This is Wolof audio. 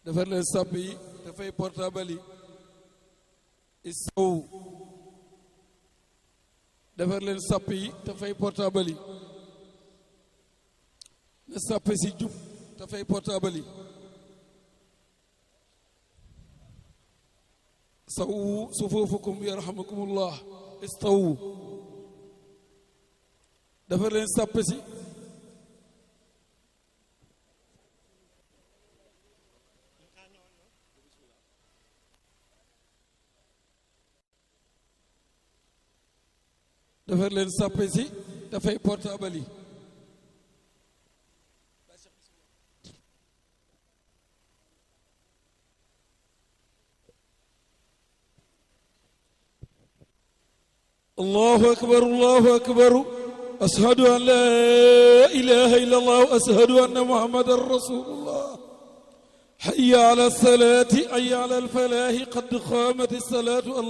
defar leen sàpp yi dafay portable yi istaw defar leen sàpp yi dafay portable yi na sàpp si jub dafay portable yi sawu sufuufukum yarhamukumullah istaw defar leen sàpp si defar leen sàppe si dafay portable yi allahu akbar allahu akbar ashhadu an la ilaha illa allah ashhadu anna muhammadan rasulullah hayya ala salati hayya ala alfalahi qad qamat الصلاة